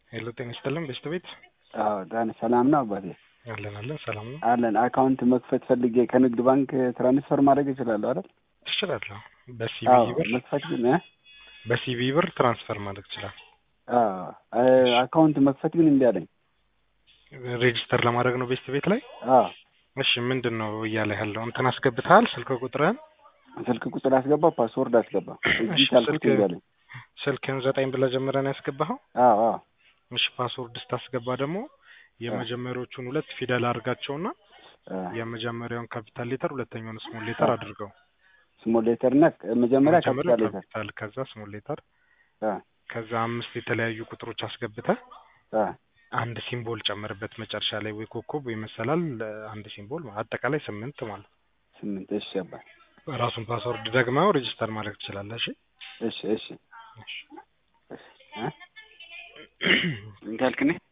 ሄሎ ጤና ይስጥልን በስት ቤት አዎ ዳን ሰላም ነው አባቴ? አለን አለን ሰላም ነው አለን። አካውንት መክፈት ፈልጌ ከንግድ ባንክ ትራንስፈር ማድረግ እችላለሁ አይደል? ትችላለህ። በሲቢ አዎ ብር መክፈት ግን እ በሲቢ ብር ትራንስፈር ማድረግ ይችላል። አዎ አካውንት መክፈት ግን እምቢ አለኝ። ሬጅስተር ለማድረግ ነው ቤስት ቤት ላይ። አዎ እሺ ምንድን ነው እያለ ያለው? እንትን አስገብተሃል ስልክ ቁጥርህን? ስልክ ቁጥር አስገባ፣ ፓስወርድ አስገባ። እዚህ እሺ፣ ካልኩት ስልክ- እምቢ አለኝ። ስልክህን ዘጠኝ ብለህ ጀምረህ ነው ያስገባኸው? አዎ አዎ እሺ ፓስወርድ ስታስገባ ደግሞ የመጀመሪያዎቹን ሁለት ፊደል አድርጋቸውና አ፣ የመጀመሪያውን ካፒታል ሌተር ሁለተኛውን ስሞል ሌተር አድርገው። ስሞል ሌተር እና መጀመሪያ መጀመሪያ ካፒታል ሌተር ካፒታል ከዛ ስሞል ሌተር አ ከዛ አምስት የተለያዩ ቁጥሮች አስገብተህ አ አንድ ሲምቦል ጨምርበት መጨረሻ ላይ ወይ ኮከብ ወይ መሰላል አንድ ሲምቦል አጠቃላይ ስምንት ማለት ነው። ስምንት እሺ አባት ራሱን ፓስወርድ ደግመው ሬጅስተር ማድረግ ትችላለህ። እሺ እሺ እሺ እሺ እ ምን ካልክ እኔ